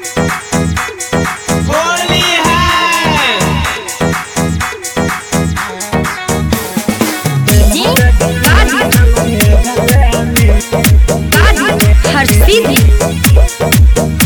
होली है जी आज आज हर सीधी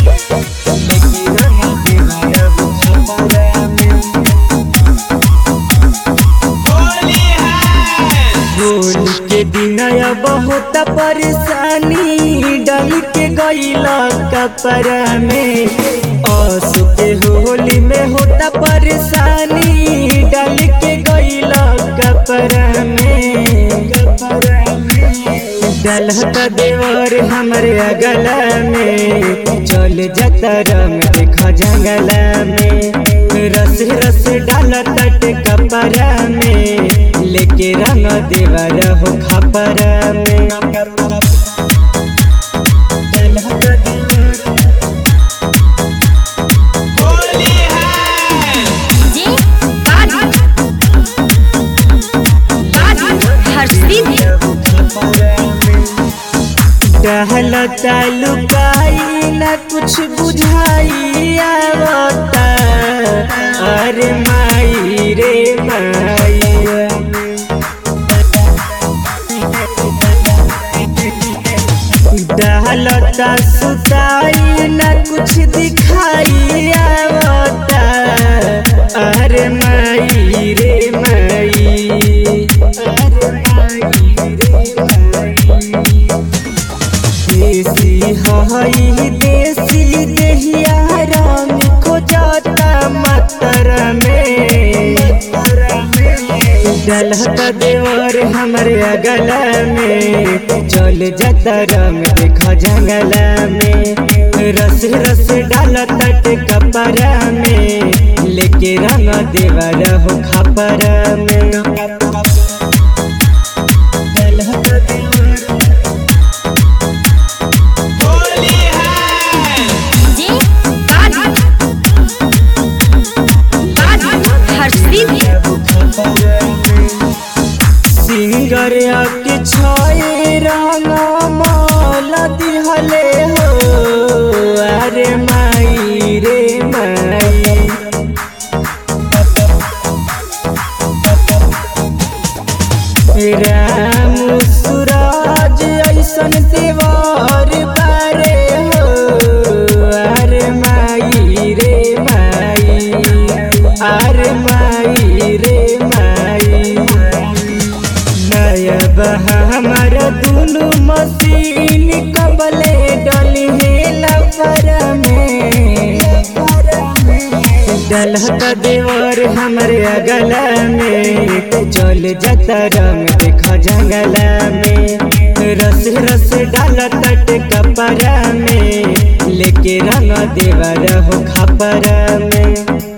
होली है होली के दिन बहुत परेशानी डल के गईला कपड़ा में आंसू के होली में होता परेशानी डल के गईला कपड़ा में डलहता देवर हमरे अगला में चल जाता रंग देखा जंगला में रस रस डाल तट कपड़ा में लेके रंग देवर हो खपरा में डलहता देवर होली है जी आज आज हर सीधी टहल तालुकाई न कुछ बुझाई आवता अरे माई रे माई डहलता सुताई न कुछ दिखाई आवता अरे माई रे माई अरे माई रे माई देसी हई देसी देहिया रंग खोजता मतर में डलहता देवर हमरे अगला में चल जाता रंग देखा जंगला में रस रस डाल तट कपड़ा में लेके रंग देवर हो खपरा में डलहता देवर होली है जी आज आज हर सीधी सिंगर के छए रंग माल दिहले हो अरे माई रे माई राम सूरज ऐसन देवर बारे हो अरे माई रे माई अरे माई रे माई नयब हमर दुनु मशीन कबले डली लफर में डलहत देवर हमरे अगला में चल जाता रंग देखा जंगला में रस रस डाल तट कपड़ा में लेके रंग देवर हो खपरा में